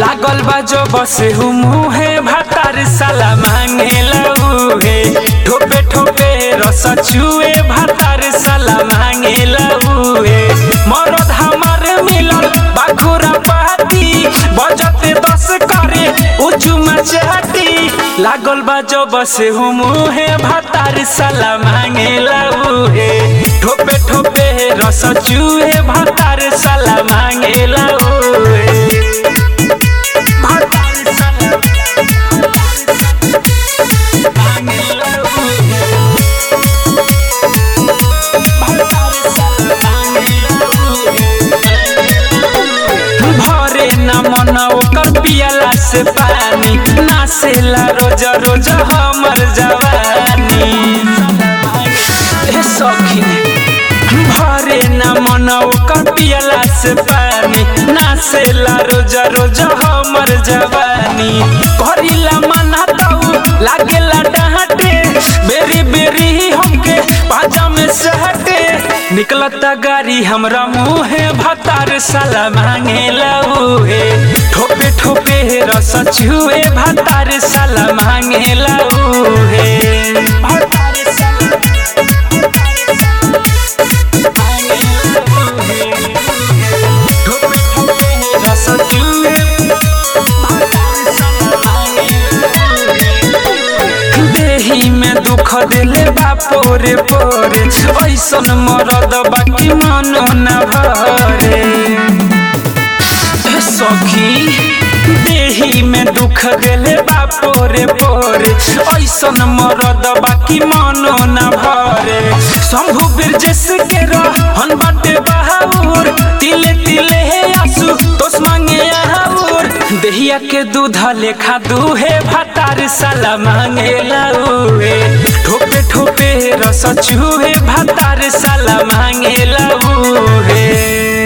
लागल बा जो बसे हूँ मुहे भातार साला मांगे लऊहे ठोपे ठोपे रस चुए भातार साला मांगे लऊहे मरद हमार मिलल बाखुरा पाती बजते दस करे उचू मचाती लागल बा जो बसे हूँ मुहे भातार साला मांगे लऊहे ठोपे ठोपे रस चुए भातार साला मांगे लऊहे भातार साला मांगे लऊहे भातार साला मांगे भरे न मन ओकर पियला से पानी नासेला रोज रोज हमर जवानी ए सखी भरे न मन ओकर पियला से पानी नासेला रोज रोज हमर जवानी करिला मना ताऊ लागेला डांटे बेरी बेरी हमके पाजा में सहटे निकलता गाड़ी हमरा मुहे भातार साला मांगे लऊहे ठोपे ठोपे रस छुए भातार साला मांगे लऊहे भातार साला मांगे लऊहे ठोपे ठोपे रस छुए भातार साला मांगे लऊहे देही में दुख दिले बा पोरे पोरे ऐसन मरद बाकी मनो न भरे ए सखी देही में दुख दिले बा पोरे पोरे ऐसन मरद बाकी मनो न भरे शंभु बिरजेश के रहन बाटे बहाउर तिले तिले हे आंसू तोस मांगे आउर देहिया के दूध लेखा दूहे भातार साला मांगे लऊहे ठोपे ठोपे रस चूहे भातार साला मांगे लऊहे